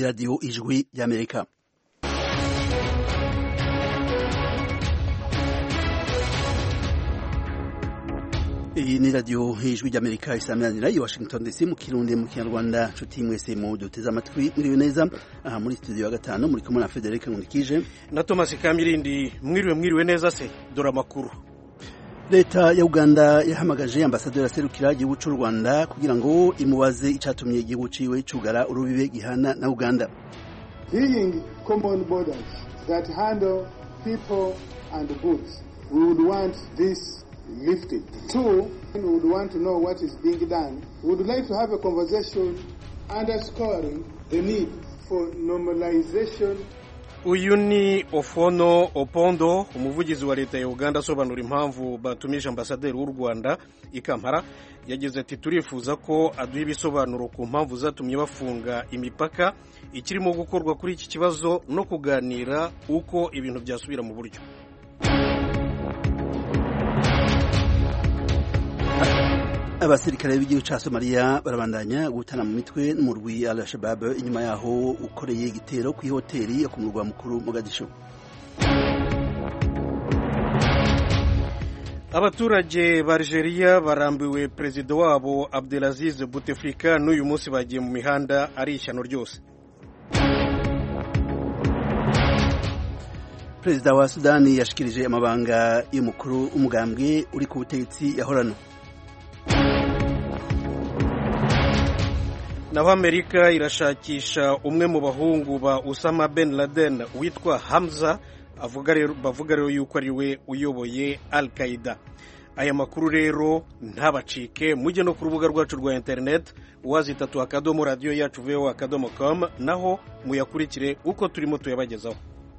ni radiyo ijwi ry'amerika iyi ni radiyo ijwi ry'amerika isameranira i washington dc mu kirundi mu kinyarwanda nshuti mwese mu duteze amatwi mwiriwe neza aha muri studio ya gatanu muri kumwe na federic nkunikije na thomas kamirindi mwiriwe mwiriwe neza se dore amakuru leta ya uganda yahamagaje ambasaderi aserukira igihugu cy'u rwanda kugira ngo imubaze icyatumye igihugu ciwe cugara urubibe gihana na uganda being common borders that handle people and goods we would want this lifted. Two, we would want to know what is being done. We would like to have a conversation underscoring the need for normalization uyu ni ofono opondo umuvugizi wa leta ya uganda asobanura impamvu batumije ambasaderi w'u rwanda i kampala yagize ati turifuza ko aduha ibisobanuro ku mpamvu zatumye bafunga imipaka ikirimo gukorwa kuri iki kibazo no kuganira uko ibintu byasubira mu buryo abasirikare b'igihugu cya somaliya barabandanya gutana mu mitwe n'umurwi al shabab inyuma yaho ukoreye igitero ku ihoteli yo ku murwa mukuru mogadisho abaturage ba Algeria barambiwe perezida wabo Abdelaziz Bouteflika n'uyu munsi bagiye mu mihanda ari ishyano ryose perezida wa sudani yashikirije amabanga y'umukuru w'umugambwe uri ku butegetsi yahorano naho amerika irashakisha umwe mu bahungu ba usama ben laden witwa hamza bavuga rero yuko ari we uyoboye al qaida aya makuru rero ntabacike mujye no ku rubuga rwacu rwa interineti wazitatu akadomo radiyo yacu veho akadomo com naho muyakurikire uko turimo tuyabagezaho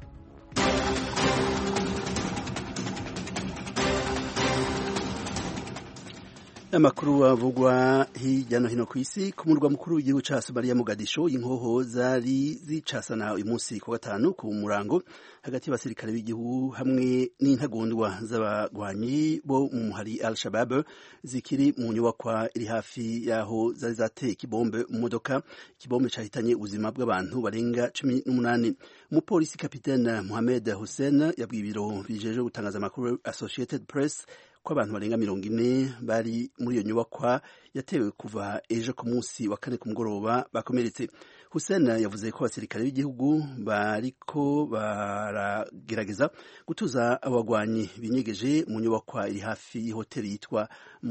amakuru avugwa hirya no hino ku isi ku murwa mukuru w'igihugu cya somaliya mogadisho inkoho zari zicasana uyu munsi ku gatanu ku murango hagati y'abasirikare b'igihugu hamwe n'intagondwa z'abagwanyi bo mu muhari al shabab zikiri mu nyubakwa iri hafi y'aho zari zateye ikibombe mu modoka ikibombe cyahitanye ubuzima bw'abantu barenga cumi n'umunani umupolisi kapitene Mohamed Hussein yabwiye ibiro bijeje gutangaza amakuru Associated Press ko abantu barenga mirongo ine bari muri iyo nyubakwa yatewe kuva ejo ku munsi wa kane ku mugoroba bakomeretse Hussein yavuze ko abasirikare b'igihugu bariko baragerageza gutuza abagwanyi binyegeje mu nyubakwa iri hafi y'ihoteli yitwa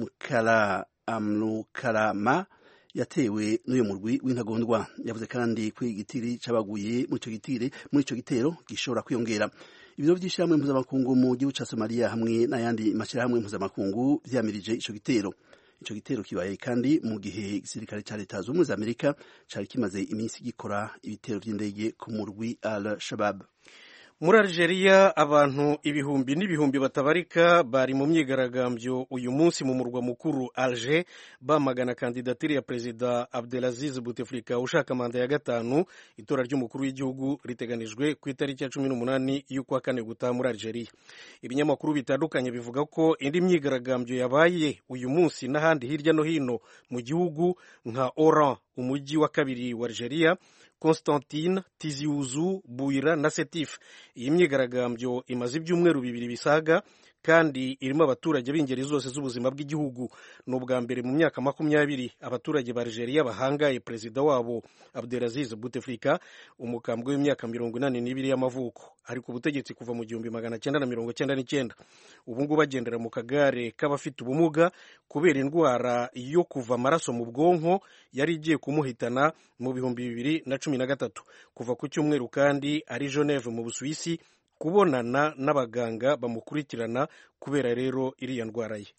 mukara amrukarama yatewe n'uyu murwi w'intagondwa yavuze kandi ko igitiri c'abaguye muri ico gitire muri ico gitero gishobora kwiyongera ibiro by'ishyirahamwe mpuzamakungu mu gihugu cya somaliya hamwe n'ayandi mashyirahamwe mpuzamakungu vyamirije ico gitero ico gitero kibaye kandi mu gihe igisirikare ca leta z'ubumwe za amerika cari kimaze iminsi gikora ibitero vy'indege ku murwi al shabab muri Algeria abantu ibihumbi n'ibihumbi batabarika bari mu myigaragambyo uyu munsi mu murwa mukuru Alger bamagana kandidatire ya perezida Abdelaziz Bouteflika ushaka manda ya gatanu itora ry'umukuru w'igihugu riteganijwe ku itariki ya cumi n'umunani y'ukwa kane gutaha muri Algeria ibinyamakuru bitandukanye bivuga ko indi myigaragambyo yabaye uyu munsi n'ahandi hirya no hino mu gihugu nka Oran umujyi wa kabiri wa Algeria Constantine Tiziuzu Buira na Setif iyi myigaragambyo imaze ibyumweru bibiri bisaga kandi irimo abaturage b'ingeri zose z'ubuzima bw'igihugu ni ubwa mbere mu myaka makumyabiri abaturage ba Algeria bahangaye perezida wabo Abdelaziz Bouteflika umukambwe w'imyaka mirongo inani n'ibiri y'amavuko ari ku butegetsi kuva mu gihumbi magana cyenda na mirongo cyenda n'icyenda ubu ngubu bagendera mu kagare k'abafite ubumuga kubera indwara yo kuva amaraso mu bwonko yari igiye kumuhitana mu bihumbi bibiri na cumi na gatatu kuva ku cyumweru kandi ari Geneve mu Busuwisi kubonana n'abaganga bamukurikirana kubera rero iriya ndwara ye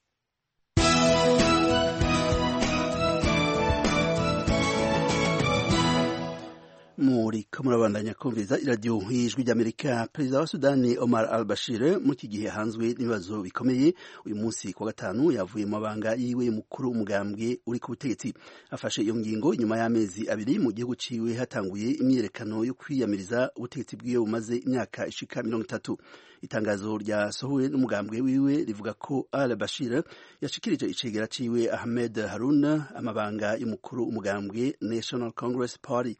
muri ko murabandanya kumviriza iradiyo y'ijwi ry'amerika perezida wa sudani omar al bashir muri iki gihe hanzwe n'ibibazo bikomeye uyu munsi ku gatanu yavuye mu mabanga yiwe mukuru umugambwe uri ku butegetsi afashe iyo ngingo nyuma y'amezi abiri mu gihugu ciwe hatanguye imyiyerekano yo kwiyamiriza ubutegetsi bwiwe bumaze imyaka ishika mirongo itatu itangazo ryasohowe n'umugambwe wiwe rivuga ko al bashir yashikirije icegera ciwe ahmed haruna amabanga y'umukuru umugambwe national congress party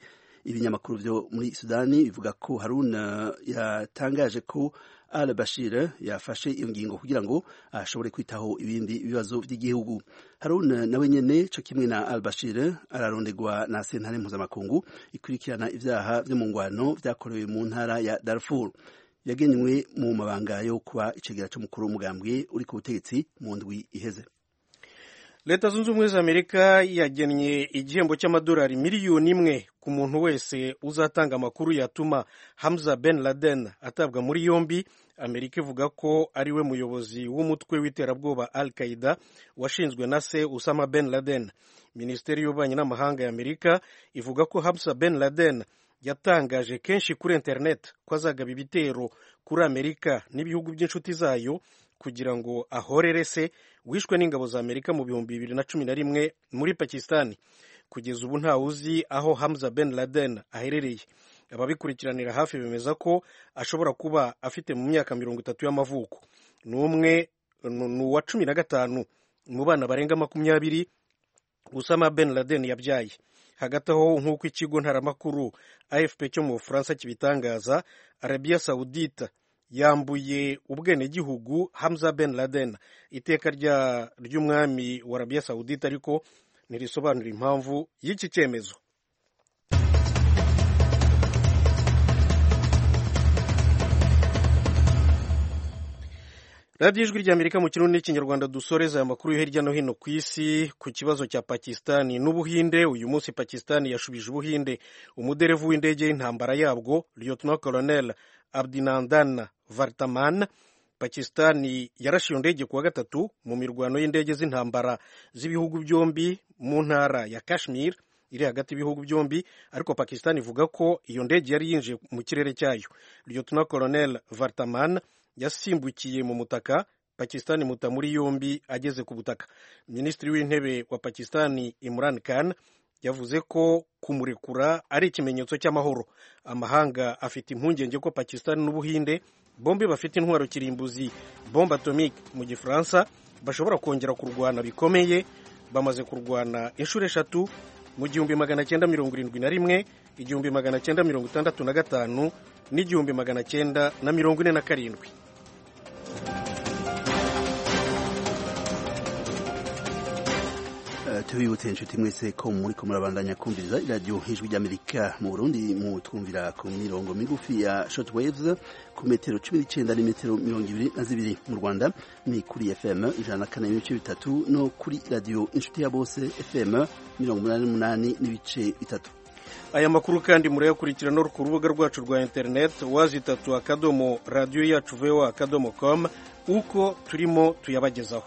ibinyamakuru vyo muri sudani bivuga ko haruna yatangaje ko al bashir yafashe iyo ngingo kugira ngo ashobore kwitaho ibindi bibazo vy'igihugu haruna nawe nyene co kimwe na al bashir ararondegwa na sentare mpuzamakungu ikurikirana ivyaha vyo mu ngwano vyakorewe mu ntara ya darfur yagenywe mu mabanga yo kuba icegera c'umukuru w'umugambwe uri ku butegetsi mu ndwi iheze leta zunze ubumwe za amerika yagennye igihembo cy'amadolari miliyoni imwe ku muntu wese uzatanga amakuru yatuma hamza ben laden atabwa muri yombi amerika ivuga ko ari we muyobozi w'umutwe w'iterabwoba al qaida washinzwe na se usama ben laden minisiteri y'ububanyi n'amahanga ya amerika ivuga ko hamza ben laden yatangaje kenshi kuri internet ko azagaba ibitero kuri amerika n'ibihugu by'inshuti zayo kugira ngo ahorere se wishwe n'ingabo za amerika mu bihumbi bibiri na cumi na rimwe muri pakistani kugeza ubu ntawe uzi aho hamza ben laden aherereye ababikurikiranira hafi bemeza ko ashobora kuba afite mu myaka mirongo itatu y'amavuko ni umwe ni uwa cumi na gatanu mu bana barenga makumyabiri usama ben laden yabyaye hagati aho nk'uko ikigo ntaramakuru afp cyo mu bufaransa kibitangaza arabiya sawudita yambuye ubwenegihugu hamza ben laden iteka ry'umwami wa arabiya sawudita ariko ntirisobanura impamvu y'iki cyemezo radiyo ijwi ry'amerika mu kirundi n'ikinyarwanda dusoreza aya makuru yo hirya no hino ku isi ku kibazo cya pakisitani n'ubuhinde uyu munsi pakisitani yashubije ubuhinde umuderevu w'indege y'intambara yabwo lieutenant colonel abdinandan vartaman pakisitani yarashe iyo ndege kuwa gatatu mu mirwano y'indege z'intambara z'ibihugu byombi mu ntara ya kashmir iri hagati y'ibihugu byombi ariko pakisitani ivuga ko iyo ndege yari yinjiye mu kirere cyayo lieutenant colonel vartaman yasimbukiye mu mutaka pakisitani muta muri yombi ageze ku butaka minisitiri w'intebe wa pakisitani imran khan yavuze ko kumurekura ari ikimenyetso cy'amahoro amahanga afite impungenge ko pakisitani n'ubuhinde bombi bafite intwaro kirimbuzi bombe atomique mu gifaransa bashobora kongera kurwana bikomeye bamaze kurwana inshuro eshatu mu gihumbi magana cyenda mirongo irindwi na rimwe igihumbi magana cyenda mirongo itandatu na gatanu n'igihumbi magana cyenda na mirongo ine na karindwi tubibutse inshuti mwese ko muri ko murabandanya kumviriza iradiyo ijwi ry'amerika mu burundi mu twumvira ku mirongo migufi ya short waves ku metero cumi n'icyenda n'imetero mirongo ibiri na zibiri mu rwanda ni kuri fm ijana na kane n'ibice bitatu no kuri radiyo inshuti ya bose fm mirongo umunani n'umunani n'ibice bitatu aya makuru kandi murayakurikira no ku rubuga rwacu rwa interineti wazi itatu akadomo radiyo yacu voa akadomo com uko turimo tuyabagezaho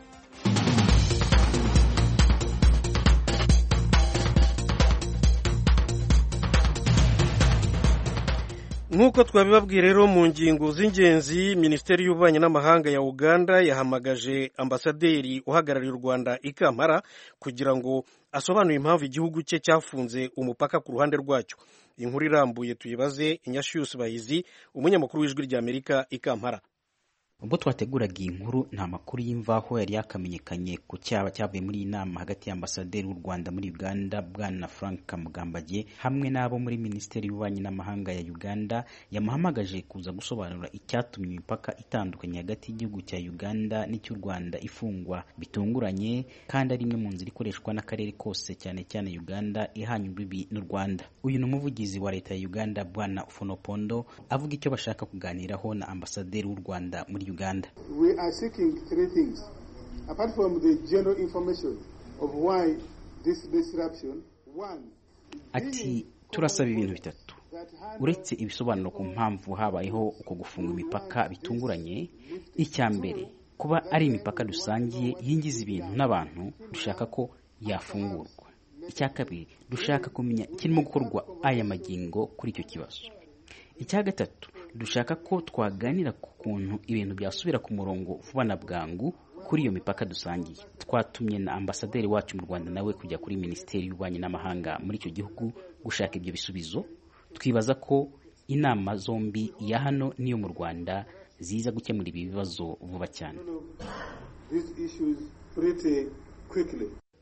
nk'uko twabibabwiye rero mu ngingo z'ingenzi minisiteri y'ububanyi n'amahanga ya uganda yahamagaje ambasaderi uhagarariye u rwanda i kampala kugira ngo asobanure impamvu igihugu cye cyafunze umupaka ku ruhande rwacyo inkuru irambuye tuyibaze inyashiyusi bahizi umunyamakuru w'ijwi ry'amerika i kampala ubwo twateguraga iyi nkuru nta makuru y'imvaho yari yakamenyekanye ku cyaba cyavuye muri iyi nama hagati y'ambasaderi w'u rwanda muri uganda bwana frank kamugambage hamwe n'abo muri minisiteri y'ububanyi n'amahanga ya uganda yamuhamagaje kuza gusobanura icyatumye imipaka itandukanye hagati y'igihugu cya uganda n'icy'u rwanda ifungwa bitunguranye kandi ari imwe mu nzira ikoreshwa n'akarere kose cyane cyane uganda ihanye imbibi n'u rwanda uyu ni umuvugizi wa leta ya uganda bwana ufonopondo avuga icyo bashaka kuganiraho na ambasaderi w'u rwanda muri Uganda. We are seeking three things. Apart from the general information of why this disruption, one, ati turasaba ibintu bitatu uretse ibisobanuro ku mpamvu habayeho uko gufunga imipaka bitunguranye icya mbere kuba ari imipaka dusangiye yinjiza ibintu n'abantu dushaka ko yafungurwa icya kabiri dushaka kumenya ikirimo gukorwa aya magingo kuri icyo kibazo icya gatatu dushaka ko twaganira ku kuntu ibintu byasubira ku murongo vuba na bwangu kuri iyo mipaka dusangiye twatumye na ambasaderi wacu mu rwanda nawe kujya kuri minisiteri y'ububanyi n'amahanga muri icyo gihugu gushaka ibyo bisubizo twibaza ko inama zombi iya hano n'iyo mu rwanda ziza gukemura ibi bibazo vuba cyane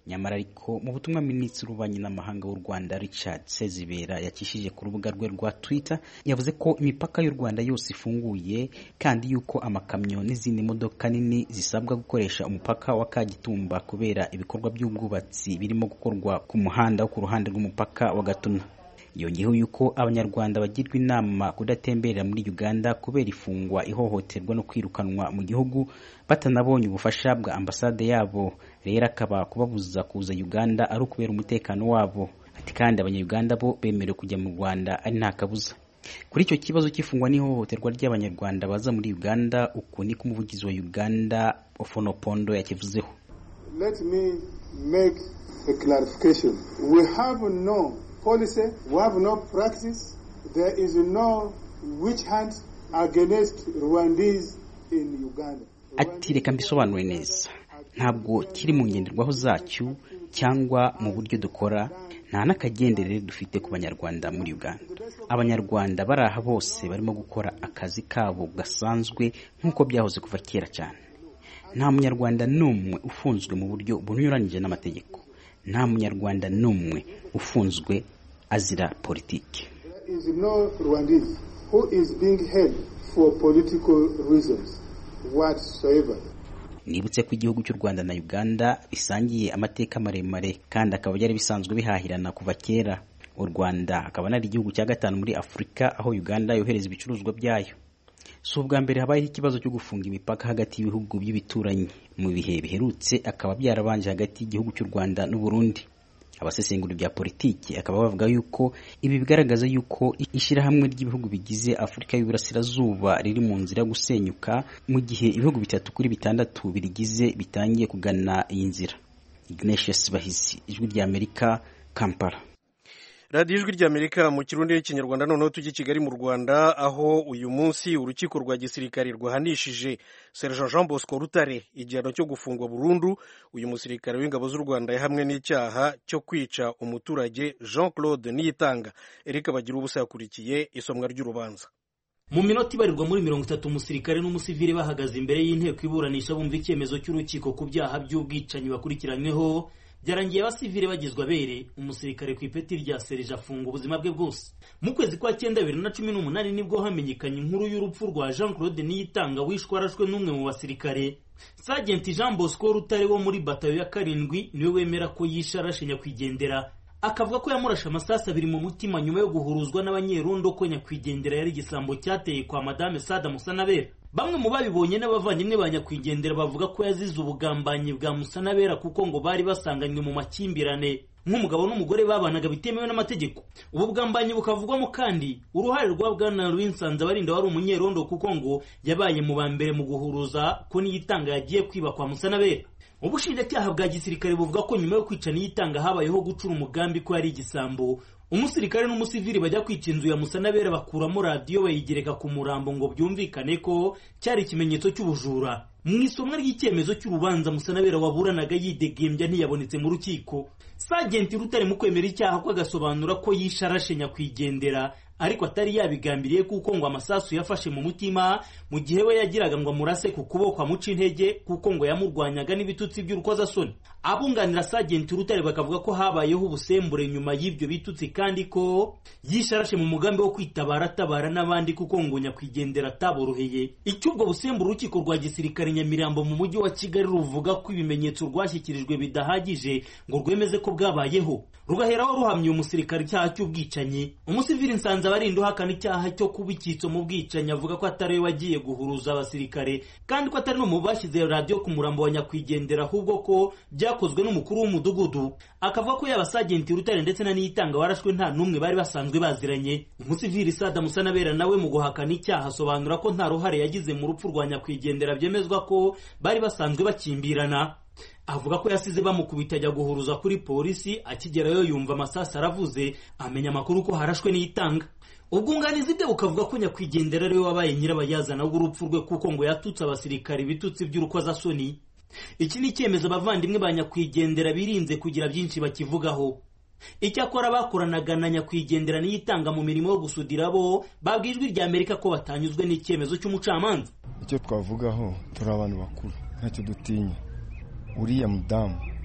nyamara ariko mu butumwa minisitiri w'ububanyi n'amahanga w'u rwanda richard sezibera yakishije ku rubuga rwe rwa twitter yavuze ko imipaka y'u rwanda yose ifunguye kandi yuko amakamyo n'izindi modoka nini zisabwa gukoresha umupaka wa kagitumba kubera ibikorwa by'ubwubatsi birimo gukorwa ku muhanda wo ku ruhande rw'umupaka wa gatuna yongeyeho yuko abanyarwanda bagirwa inama kudatemberera muri uganda kubera ifungwa ihohoterwa no kwirukanwa mu gihugu batanabonye ubufasha bwa ambasade yabo rero akaba kubabuza kuza uganda ari ukubera umutekano wabo ati kandi abanyayuganda bo bemerewe kujya mu rwanda ari nta kabuza kuri icyo kibazo cy'ifungwa n'ihohoterwa ry'abanyarwanda baza muri uganda uku niko umuvugizi wa uganda ofonopondo yakivuzeho Let me make a clarification. We have no policy, we have no practice, there is no witch hunt against Rwandese in Uganda. ati reka mbisobanure neza ntabwo kiri mu ngenderwaho zacyo cyangwa mu buryo dukora nta n'akagenderere dufite ku banyarwanda muri uganda abanyarwanda bari aha bose barimo gukora akazi kabo gasanzwe nk'uko byahoze kuva kera cyane nta munyarwanda n'umwe ufunzwe mu buryo bunyuranyije n'amategeko nta munyarwanda n'umwe ufunzwe azira politiki There is no Rwandese who is being held for political reasons whatsoever. nibutse ko igihugu cy'u rwanda na uganda bisangiye amateka maremare kandi akaba byari bisanzwe bihahirana kuva kera u rwanda akaba ari igihugu cya gatanu muri afurika aho uganda yohereza ibicuruzwa byayo si ubwa mbere habayeho ikibazo cyo gufunga imipaka hagati y'ibihugu by'ibituranyi mu bihe biherutse akaba byarabanje hagati y'igihugu cy'u rwanda n'uburundi abasesengura bya politiki akaba bavuga yuko ibi bigaragaza yuko ishyirahamwe ry'ibihugu bigize afurika y'uburasirazuba riri mu nzira yo gusenyuka mu gihe ibihugu bitatu kuri bitandatu birigize bitangiye kugana iyi nzira ignatius bahizi ijwi ry'amerika kampala radiyo ijwi ry'amerika mu kirundi n'ikinyarwanda noneho tujye i kigali mu rwanda aho uyu munsi urukiko rwa gisirikare rwahanishije sergent jean bosco rutare igihano cyo gufungwa burundu uyu musirikare w'ingabo z'u rwanda yahamwe n'icyaha cyo kwica umuturage jean claude niyitanga erika bagira ubusa yakurikiye isomwa ry'urubanza mu minota ibarirwa muri mirongo itatu umusirikare n'umusivili bahagaze imbere y'inteko iburanisha bumva icyemezo cy'urukiko ku byaha by'ubwicanyi bakurikiranyweho byarangiye abasivile bagizwe abere umusirikare ku ipeti rya serije afunga ubuzima bwe bwose mu kwezi kwa cyenda bibiri na cumi n'umunani nibwo hamenyekanye inkuru y'urupfu rwa jean claude niyitanga wishwe arashwe n'umwe mu basirikare sajenti jean bosco rutare wo muri batayo ya karindwi niwe wemera ko yishe arashe nyakwigendera akavuga ko yamurashe amasasu abiri mu mutima nyuma yo guhuruzwa n'abanyerondo ko nyakwigendera yari igisambo cyateye kwa madame sada musanabera bamwe mu babibonye n'abavandimwe ba nyakwigendera bavuga ko yazize ubugambanyi bwa musanabera kuko ngo bari basanganywe mu makimbirane nk'umugabo n'umugore babanaga bitemewe n'amategeko ubu bwambanyi bukavugwamo kandi uruhare rwa bwana rw'insanza barinda wari umunyerondo kuko ngo yabaye mu ba mbere mu guhuruza ko niyitanga yagiye kwiba kwa musanabera ubushinjacyaha bwa gisirikare buvuga ko nyuma yo kwica niyitanga habayeho gucura umugambi ko yari igisambo umusirikare n'umusivili bajya kwica inzu ya musanabera bakuramo radiyo bayigereka ku murambo ngo byumvikane ko cyari ikimenyetso cy'ubujura mu isomwa ry'icyemezo cy'urubanza musanabera waburanaga yidegembya ntiyabonetse mu rukiko sajenti rutare mu kwemera icyaha ko agasobanura ko yishe arashe nyakwigendera ariko atari yabigambiriye kuko ngo amasasu yafashe mu mutima mu gihe we yagiraga ngo amurase ku kuboko amuca intege kuko ngo yamurwanyaga n'ibitutsi by'urukozasoni abunganira sajenti rutare bakavuga ko habayeho ubusembure nyuma y'ibyo bitutsi kandi ko yishe arashe mu mugambi wo kwitabara atabara n'abandi kuko ngo nyakwigendera ataboroheye icyo ubwo busembure urukiko rwa gisirikare nyamirambo mu mujyi wa kigali ruvuga ko ibimenyetso rwashyikirijwe bidahagije ngo rwemeze ko bwabayeho rugaheraho ruhamya umusirikare icyaha cy'ubwicanyi umusivili nsanze abarinda uhakana icyaha cyo kuba icyitso mu bwicanyi avuga ko atari we wagiye guhuruza abasirikare kandi ko atari no mu bashyize radiyo ku murambo wa nyakwigendera ahubwo ko byakozwe n'umukuru w'umudugudu akavuga ko yaba sajenti rutare ndetse na niyitanga warashwe nta n'umwe bari basanzwe baziranye umusivili sada musanabera nawe mu guhakana icyaha asobanura ko nta ruhare yagize mu rupfu rwa nyakwigendera byemezwa ko bari basanzwe bakimbirana avuga ko yasize bamukubita ajya guhuruza kuri polisi akigerayo yumva amasasu aravuze amenya amakuru ko harashwe n'iyitanga ubwunganizi bwe bukavuga ko nyakwigendera ariwe wabaye nyirabayazana w'urupfu rwe kuko ngo yatutse abasirikare ibitutsi by'urukozasoni iki ni icyemezo abavandimwe ba nyakwigendera birinze kugira byinshi bakivugaho icyakora bakoranaga na nyakwigendera niyitanga mu mirimo yo gusudira bo babwiye ijwi rya amerika ko batanyuzwe n'icyemezo cy'umucamanza icyo twavugaho turi abantu bakuru ntacyo dutinya uriya mudamu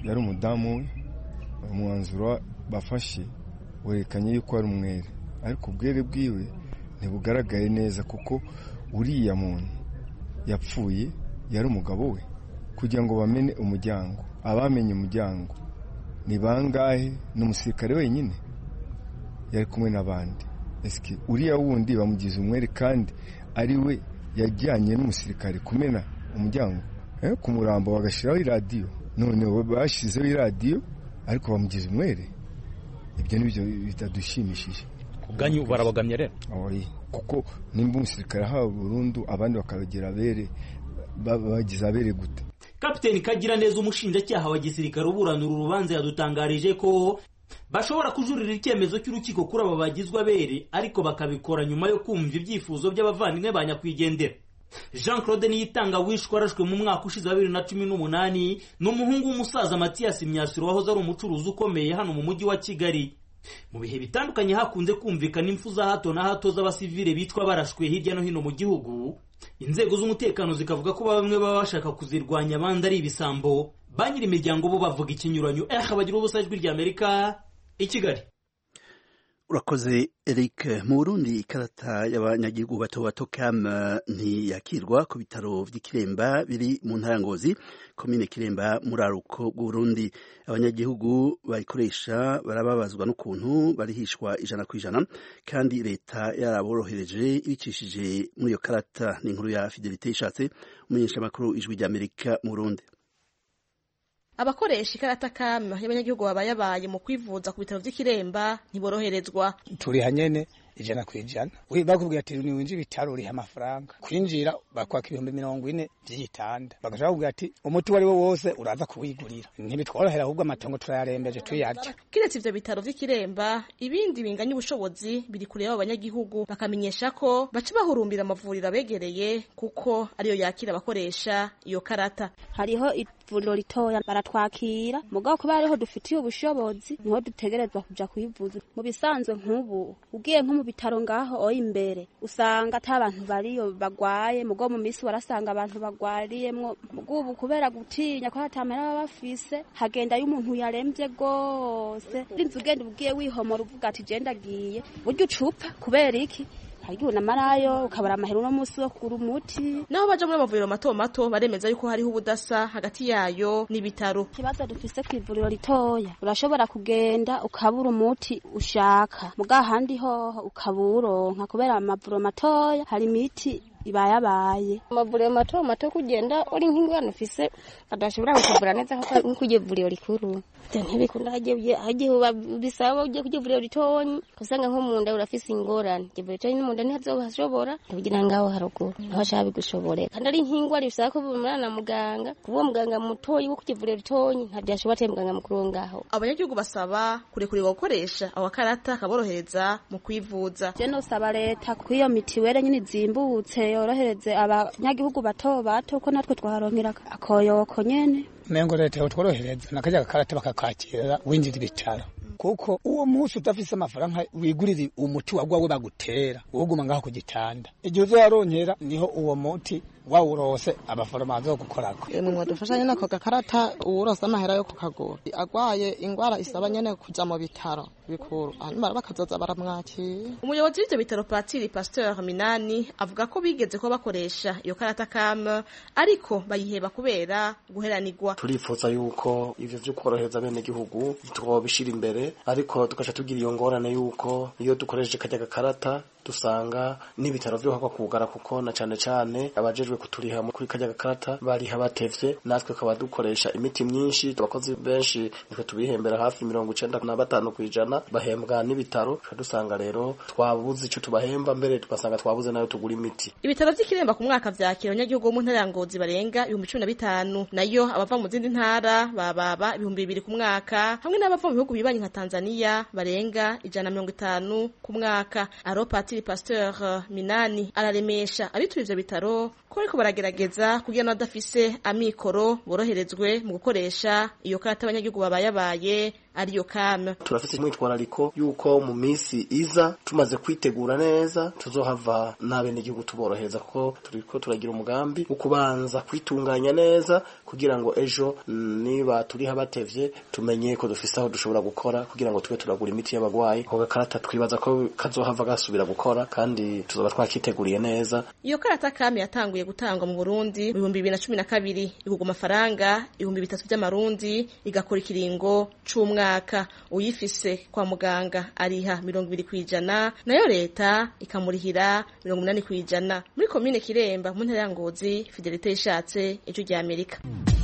yari umudamu we umwanzuro bafashe werekanye yuko ari umwere ariko ubwere bwiwe ntibugaragaye neza kuko uriya muntu yapfuye yari umugabo we kugira ngo bamene umuryango abamenye umuryango ni bangahe ni umusirikare wenyine yari kumwe n'abandi esike uriya wundi bamugize umwere kandi ari we yajyanye n'umusirikare kumena umuryango ku murambo bagashyiraho iradiyo none bashyizeho iradiyo ariko bamugize umwere ibyo ni byo bitadushimishije ku bwanyu barabagamye rero kuko nimba umusirikare ahawe burundu abandi bakabagira abere bagize abere gute kapiteni kagira neza umushinjacyaha wa gisirikare uburanira urubanza yadutangarije ko bashobora kujurira icyemezo cy'urukiko kuri aba bagizwe abere ariko bakabikora nyuma yo kumva ibyifuzo by'abavandimwe ba nyakwigendera jean claude niyitanga wishwe arashwe mu mwaka ushize wa bibiri na cumi n'umunani ni umuhungu w'umusaza matiyasi myasiro wahoze ari umucuruzi ukomeye hano mu mujyi wa kigali mu bihe bitandukanye hakunze kumvikana impfu za hato na hato z'abasivile bitwa barashwe hirya no hino mu gihugu inzego z'umutekano zikavuga ko bamwe baba bashaka kuzirwanya abandi ari ibisambo ba nyiri imiryango bo bavuga ikinyuranyo eh bagira ubusa ijwi ry'amerika i kigali urakoze eric mu burundi ikarata y'abanyagihugu bato bato kam ntiyakirwa ku bitaro by'ikiremba biri mu ntara ngozi komine kiremba muraruko bw'uburundi abanyagihugu bayikoresha barababazwa n'ukuntu barihishwa ijana ku ijana kandi leta yaraborohereje ibicishije muri iyo karata ni inkuru ya fidelite ishatse umumenyeshamakuru ijwi ry'amerika mu burundi abakoresha ikarata kama y'abanyagihugu babayabaye mu kwivuza ku bitaro by'ikiremba ntiboroherezwa turiha nyene ijana ku ijana bakubwira ati niwinjira ibitaro uriha amafaranga kwinjira bakwaka ibihumbi mirongo ine by'igitanda bagashaka bakubwira ati umuti uwo ari wo wose uraza kuwigurira ntibitworohera ahubwo amatongo turayarembeje tuyarya kiretse ivyo bitaro vy'ikiremba ibindi binganya ubushobozi biri kure y'abo banyagihugu bakamenyesha ko baca bahurumbira amavuriro abegereye kuko ariyo yakira abakoresha iyo karata hariho ivuriro ritoya baratwakira mugabo kuba hariho dufitiye ubushobozi niho dutegerezwa kuja kwivuza mu bisanzwe nk'ubu ugiye nko mu bitaro ngaho oyi imbere usanga ata abantu bariyo bagwaye mugo mu misi warasanga abantu bagwariyemwo mugo ubu kubera gutinya ko hatamera baba bafise hagendayo umuntu yaremvye gose rinzi ugenda ugiye wihomora uvuga ati je ndagiye burya ucupa kubera iki hariho unamarayo ukabara amahera uno munsi wo kugura umuti naho baja muri amavuriro mato mato baremeza yuko hariho ubudasa hagati yayo n'ibitaro ikibazo dufise ku ivuriro ritoya urashobora kugenda ukabura umuti ushaka muga handi hoho ukabura kubera amavuriro matoya hari imiti ibayabaye amavuriro mato mato kugenda uri nk'ingwano ufise adashobora kukuvura neza nko kujya ivuriro rikuru ntibikunda hagiye bisaba ugiye kujya ivuriro ritonyi usanga nko mu nda urafise ingorane ivuriro ritonyi no mu nda ntihazohashobora ntugira ngaho haruguru aho ashaka bigushoborera kandi ari nk'ingwara bisaba ko bumurana na muganga kuba muganga mutoyi wo kujya ivuriro ritonyi ntabyashobora atari muganga mukuru wo ngaho abanyagihugu basaba kurekurirwa gukoresha awakarata kaborohereza mu kwivuza je nosaba leta ko iyo mitiwere nyine izimbutse yorohereze abanyagihugu bato bato ko natwe twaronkera akoyoko nyene mengo leta yotworohereza nakarya gakarata bakakakira winjira ibitaro kuko uwo munsi udafise amafaranga wigurira umuti wagwawe bagutera uguma ngaho ku gitanda igihe uzoyaronkera niho uwo muti wawurose abaforoma bazogukorako mwe mwadufasha nyene ako gakarata uwurose amahera yo kukagura agwaye ingwara isaba nyene kuja mu bitaro bikuru hanyuma bakazoza baramwakira umuyobozi w'ivyo bitaro patiri pasteur minani avuga ko bigeze ko bakoresha iyo karata kam ariko bayiheba kubera guheranirwa turifuza yuko ivyo vyo korohereza bene gihugu twobishira imbere ariko tugaca tugira iyo ngorane yuko iyo dukoresheje kajya gakarata dusanga n'ibitaro vyo hakwa kugara kuko na cane cane abajejwe kuturiha kuri kajya gakarata bariha batevye natwe kaba dukoresha imiti myinshi abakozi benshi nitwe tubihembera hafi mirongo icenda na batanu kw'ijana bahembwa n'ibitaro tuca dusanga rero twabuze ico tubahemba mbere tugasanga twabuze nayo tugura imiti ibitaro vy'ikiremba ku mwaka vyakira abanyagihugu bo mu ntara ya ngozi barenga ibihumbi cumi na bitanu nayo abava mu zindi ntara bababa ibihumbi bibiri ku mwaka hamwe n'abava mu bihugu bibanyi nka tanzania barenga ijana na mirongo itanu ku mwaka aropati Patiri Pasteur Minani araremesha abituye ivyo bitaro ko ariko baragerageza kugira n'abadafise amikoro boroherezwe mu gukoresha iyo karata abanyagihugu babayabaye ariyo kame turafite umwitwarariko yuko mu minsi iza tumaze kwitegura neza tuzohava n'abenegihugu tuborohereza kuko turiko turagira umugambi wo kubanza kwitunganya neza kugira ngo ejo niba turiho abatevye tumenye ko dufise aho dushobora gukora kugira ngo tube turagura imiti y'abagwayi ako gakarata twibaza ko kazohava gasubira gukora kandi tuzoba twakiteguriye neza iyo karata kami yatanguye gutangwa mu Burundi mu bihumbi bibiri na cumi na kabiri igurwa amafaranga ibihumbi bitatu by'amarundi igakora ikiringo c'umwaka uyifise kwa muganga ariha mirongo ibiri kw'ijana nayo leta ikamurihira mirongo inani kw'ijana muri komine kiremba mu ntara ya ngozi fidelite yishatse ijwi rya amerika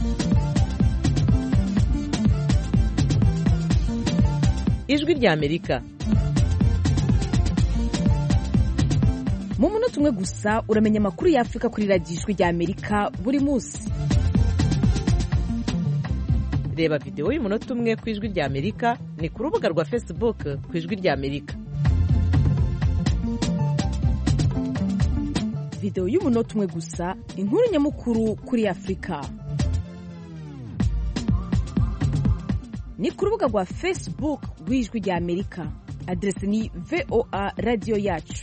ijwi rya amerika mu munota umwe gusa uramenya amakuru ya afurika kuri radiyo ijwi rya amerika buri munsi reba videwo y'umunota umwe ku ijwi rya amerika ni ku rubuga rwa facebook ku ijwi rya amerika videwo y'umunota umwe gusa inkuru nyamukuru kuri afurika ni ku rubuga rwa facebook rw'ijwi rya amerika aderesi ni voa radiyo yacu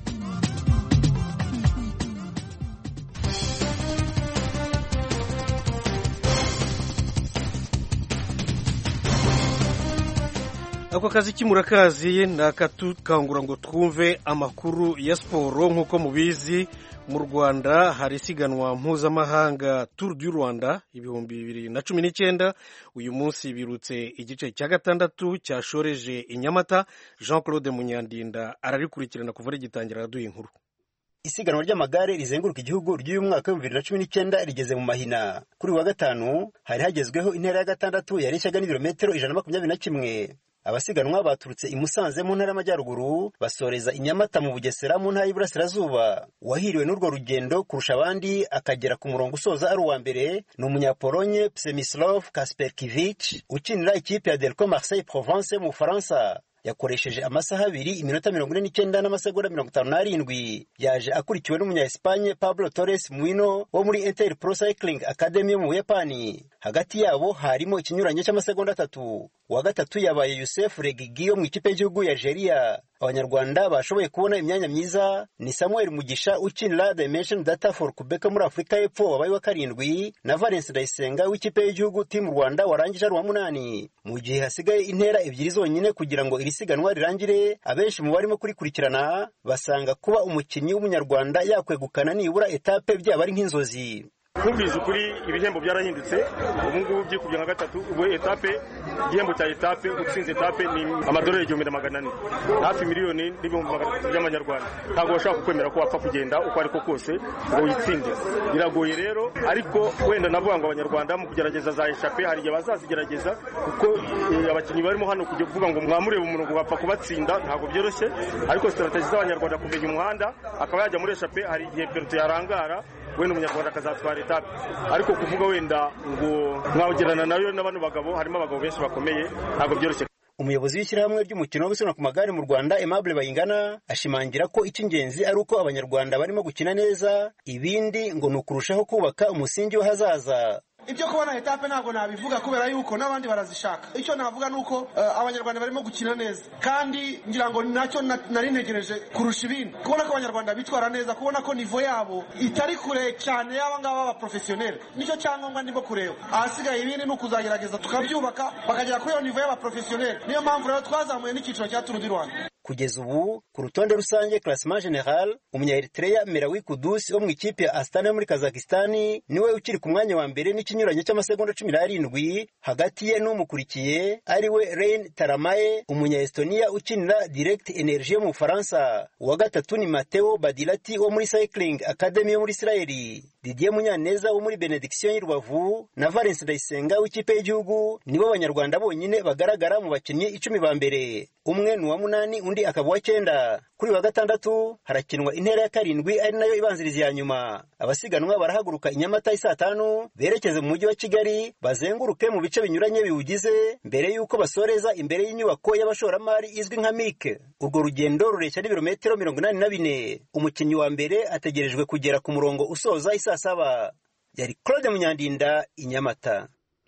ako kazi k'imurakazi ni akatukangura ngo twumve amakuru ya siporo nk'uko mubizi mu rwanda hari isiganwa mpuzamahanga turu du rwanda ibihumbi bibiri na cumi n'icyenda uyu munsi birutse igice cya gatandatu cyashoreje i nyamata jean claude munyandinda ararikurikirana kuva rigitangira araduha inkuru isiganwa ry'amagare rizenguruka igihugu ry'uyu mwaka w'ibihumbi bibiri na cumi n'icyenda rigeze mu mahina kuri uyu wa gatanu hari hagezweho intera ya gatandatu yareshyaga n'ibirometero ijana na makumyabiri na kimwe abasiganwa baturutse i Musanze mu ntara y'amajyaruguru basoreza i Nyamata mu Bugesera mu ntara y'Iburasirazuba uwahiriwe n'urwo rugendo kurusha abandi akagera ku murongo usoza ari uwa mbere ni umunyapolonye Przemysław Kasperkiewicz ukinira ikipe ya Delco Marseille Provence mu Bufaransa yakoresheje amasaha abiri iminota mirongo ine n'icyenda n'amasegonda mirongo itanu n'arindwi yaje akurikiwe n'umunya-Espagne Pablo Torres Muino wo muri Inter Pro Cycling Academy yo mu Buyapani hagati yabo harimo ikinyuranyo cy'amasegonda atatu uwa gatatu yabaye Youssef Regigi wo mu ikipe y'igihugu ya Algeria abanyarwanda bashoboye kubona imyanya myiza ni Samuel Mugisha ukinira Dimension Data for Quebec muri Afurika y'Epfo wabaye wa karindwi na Valence Ndayisenga w'ikipe y'igihugu Team Rwanda warangije ari uwa munani mu gihe hasigaye intera ebyiri zonyine kugira ngo iri siganwa rirangire abenshi mu barimo kurikurikirana basanga kuba umukinnyi w'umunyarwanda yakwegukana nibura etape byaba ari nk'inzozi twumvise ukuri ibihembo byarahindutse ubu ngubu byikubye nka gatatu ubu etape igihembo cya etape utsinze etape ni amadolari igihumbi na magana ane hafi miliyoni n'ibihumbi magana atatu by'amanyarwanda ntabwo bashobora kukwemera ko wapfa kugenda uko ariko kose ngo witsinde biragoye rero ariko wenda navuga ngo abanyarwanda mu kugerageza za eshape hari igihe bazazigerageza kuko abakinnyi barimo hano kujya kuvuga ngo mwamurebe umuntu wapfa kubatsinda ntabwo byoroshye ariko sitarategi z'abanyarwanda kumenya umuhanda akaba yajya muri eshape hari igihe peruto yarangara wenda umunyarwanda akazatwara etape ariko kuvuga wenda ngo mwagerana nayo na bano bagabo harimo abagabo benshi bakomeye ntabwo byoroshye umuyobozi w'ishyirahamwe ry'umukino wo gusiganwa ku magare mu rwanda aimable bayingana ashimangira ko icy'ingenzi ari uko abanyarwanda barimo gukina neza ibindi ngo ni ukurushaho kubaka umusingi w'ahazaza ibyo kubona etape ntabwo nabivuga kubera yuko n'abandi barazishaka icyo navuga ni uko abanyarwanda barimo gukina neza kandi ngira ngo nacyo nari ntegereje kurusha ibindi kubona ko abanyarwanda bitwara neza kubona ko nivo yabo itari kure cyane y'aba ngaba b'abaporofesiyoneri nicyo cyangombwa ndimo kureba ahasigaye ibindi ni ukuzagerageza tukabyubaka bakagera kuri iyo nivo y'abaporofesiyoneri niyo mpamvu rero twazamuye n'icyiciro cya turu di rwanda kugeza ubu ku rutonde rusange classement general umunya-eritrea merawi kudusi wo mu ikipe ya astana yo muri kazakistani niwe ukiri ku mwanya wa mbere n'ikinyuranyo cy'amasegonda cumi n'arindwi hagati ye n'umukurikiye ari we rein taramaye umunya-estonia ukinira direct energie yo mu bufaransa uwa gatatu ni mateo badilati wo muri cycling academy yo muri isirayeli didier munyaneza wo muri benediction y'i rubavu na valence ndayisenga w'ikipe y'igihugu nibo banyarwanda bonyine bagaragara mu bakinnyi icumi ba mbere umwe ni uwa munani undi akaba uwa cyenda kuri wa gatandatu harakinwa intera ya karindwi ari nayo ibanziriza iya nyuma abasiganwa barahaguruka i nyamata saa tanu berekeze mu mujyi wa kigali bazenguruke mu bice binyuranye biwugize mbere y'uko basoreza imbere y'inyubako y'abashoramari izwi nka mike urwo rugendo rureshya n'ibirometero mirongo inani na bine umukinnyi wa mbere ategerejwe kugera ku murongo usoza isaa saba yari claude munyandinda i nyamata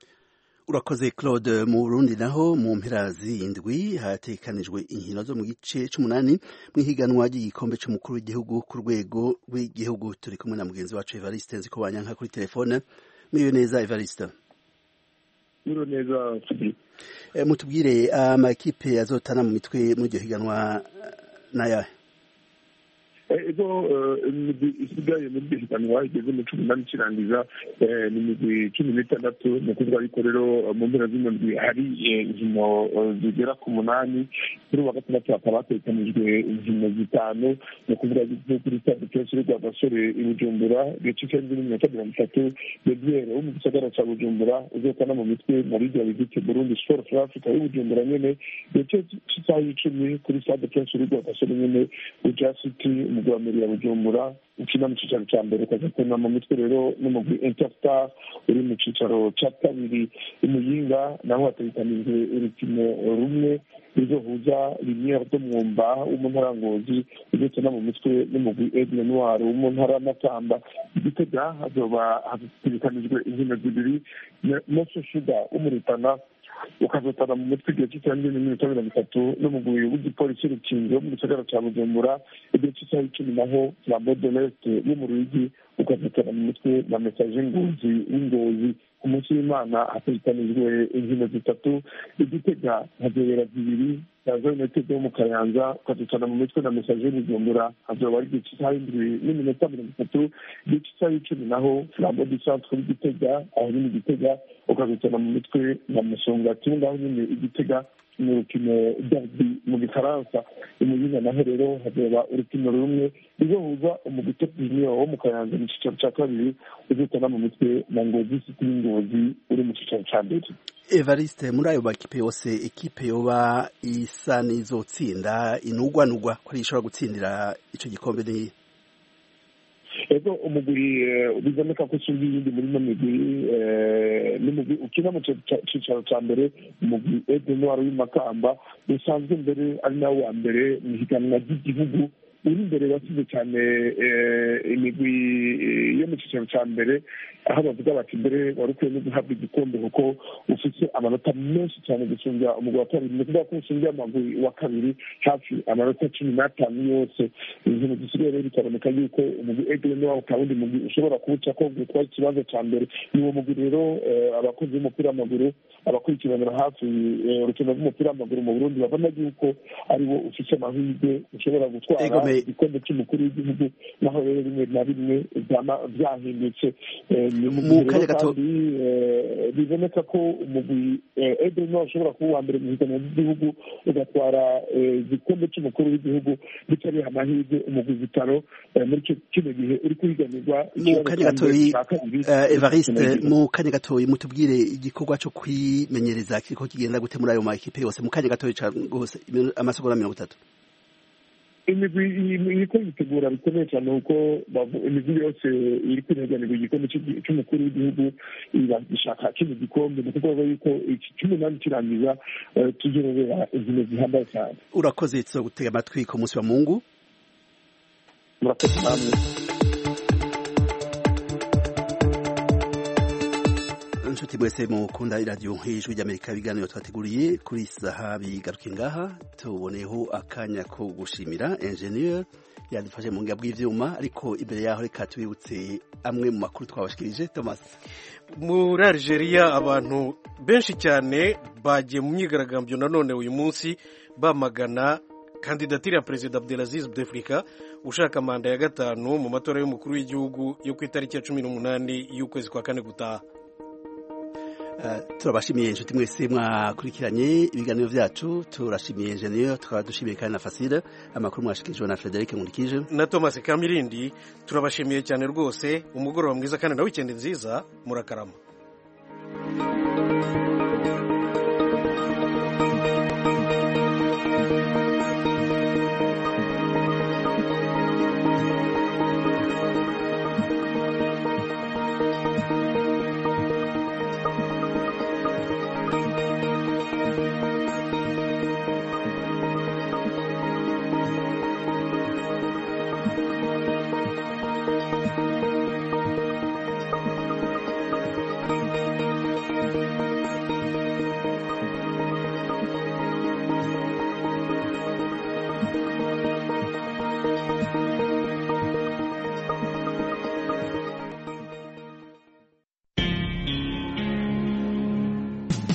urakoze claude mu burundi naho mu mpera z'indwi hatekanijwe inkino zo mu gice c'umunani mu ihiganwa ry'igikombe c'umukuru w'igihugu ku rwego rw'igihugu turi kumwe na mugenzi wacu evariste nziko banyanka kuri telefone mwiwe neza evariste mwiwe neza mutubwire amakipe azotana mu mitwe muri iryo higanwa n'ayahe ego imigwi isigaye muri iryo higanwa igeze mu cumi n'ane ikirangiza ni imigwi cumi n'itandatu ni ukuvuga yuko rero mu mpera zino ndwi hari inkino zigera ku munani kuri uwa gatandatu hakaba hategekanijwe inkino zitanu ni ukuvuga yuko kuri stade prince rwa gasore i bujumbura gace k'indwi n'iminota mirongo itatu bebiere wo mu gisagara cya bujumbura uzotana mu mitwe muri iryo bigite burundi sport for africa y'i bujumbura nyene gace cy'isaha y'icumi kuri stade prince rwa gasore nyene uja city umugwi wa meri ya bujumbura ukina mu cicaro ca mbere ukazatana mu mitwe rero n'umugwi interstar uri mu cicaro ca kabiri imuyinga naho hategekanijwe urukino rumwe ruzohuza liniere do mwumba wo mu ntara ngozi uzotana mu mitwe n'umugwi aigle noir wo mu ntara y'amakamba igitega hazoba hategekanijwe inkino zibiri moso shuga wo mu rutana ukazotana mu mitwe igihe cy'isaha n'iminota mirongo itatu n'umugwi w'igipolisi rukinzo mu gisagara cya bujumbura igihe cy'isaha icumi naho flambo de lest yo mu ruyigi ukazotana mu mitwe na mesaje ngozi w'ingozi ku munsi w'imana hategekanijwe inkino zitatu igitega hazobera zibiri yaza united yo mu kayanza ukazotana mu mitwe na mesaje y'ubujumbura hazoba ari igihe cy'isaha y'indwi n'iminota mirongo itatu igihe cy'isaha y'icumi naho flambo du centre w'igitega aho nyine igitega ukazotana mu mitwe na musongati ngaho nyine igitega ni urukino derby mu gifaransa imuyinga naho rero hazoba urukino rumwe ruzohuza umugwi top junior wo mu kayanza mu cicaro ca kabiri uzotana mu mitwe na ngozi city y'ingozi uri mu cicaro ca mbere evariste muri ayo makipe yose ekipe yoba isa n'izotsinda inugwanugwa ko ari ishobora gutsindira ico gikombe ni ego umugwi biboneka ko usumba iyindi muri ino migwi n'umugwi ukina mu cicaro ca mbere umugwi ede noir w'imakamba usanzwe mbere ari nawe wa mbere mu higanwa ry'igihugu uri imbere wasize cyane imigwi yo mu cyicaro cya mbere aho bavuga bati mbere wari ukwiye no guhabwa igikombe kuko ufite amanota menshi cyane gusumbya umugwi wa kabiri ni ukuvuga ko usumbya amagwi wa kabiri hafi amanota cumi n'atanu yose ibintu zisigaye rero bikaboneka yuko umugwi egere niwo ukaba undi mugwi ushobora kuwuca ko gutwara ikibanza cya mbere ni uwo mugwi rero abakozi b'umupira w'amaguru abakurikiranira hafi urukino rw'umupira w'amaguru mu burundi babona yuko ari wo ufite amahirwe ushobora gutwara igikombe cy'umukuru w'igihugu naho rero rimwe na rimwe byahindutse mu kanya gato biboneka ko umugwi edre no ushobora kuba uwa mbere mu higanwa ry'igihugu ugatwara igikombe cy'umukuru w'igihugu bitari amahirwe umugwi vitaro muri kino gihe uri kuhiganirwa mu kanya gatoyi evariste mu kanya gatoyi mutubwire igikorwa cyo kwimenyereza kiriko kigenda gute muri ayo makipe yose mu kanya gatoyi rwose amasegonda mirongo itatu imigwi iriko yitegura bikomeye cyane kuko imigwi yose iri kwireganirwa igikombe cy'umukuru w'igihugu iragishaka kino gikombe ni ukuvuga yuko iki cy'umunani kirangiza tuzorobera inkino zihambaye cyane urakoze tuzo gutega amatwi ku munsi wa mungu murakoze namwe inshuti mwese mukunda iradiyo ijwi ry'amerika ibiganiro twateguriye kuri saha bigaruke ngaha tuboneyeho akanya ko gushimira enjeniyeri yadufashe mu ngabo bw'ibyuma ariko imbere yaho reka tubibutse amwe mu makuru twabashikirije thomas muri Algeria abantu benshi cyane bagiye mu myigaragambyo nanone uyu munsi bamagana kandidatire ya perezida Abdelaziz Bouteflika ushaka manda ya gatanu mu matora y'umukuru w'igihugu yo ku itariki ya cumi n'umunani y'ukwezi kwa kane gutaha turabashimiye inshuti mwese mwakurikiranye ibiganiro byacu turashimiye enjeniyeri tukaba dushimiye kandi na fasire amakuru mwashikirijwe na frederic nkurikije na thomas kamirindi turabashimiye cyane rwose umugoroba mwiza kandi na wikendi nziza murakarama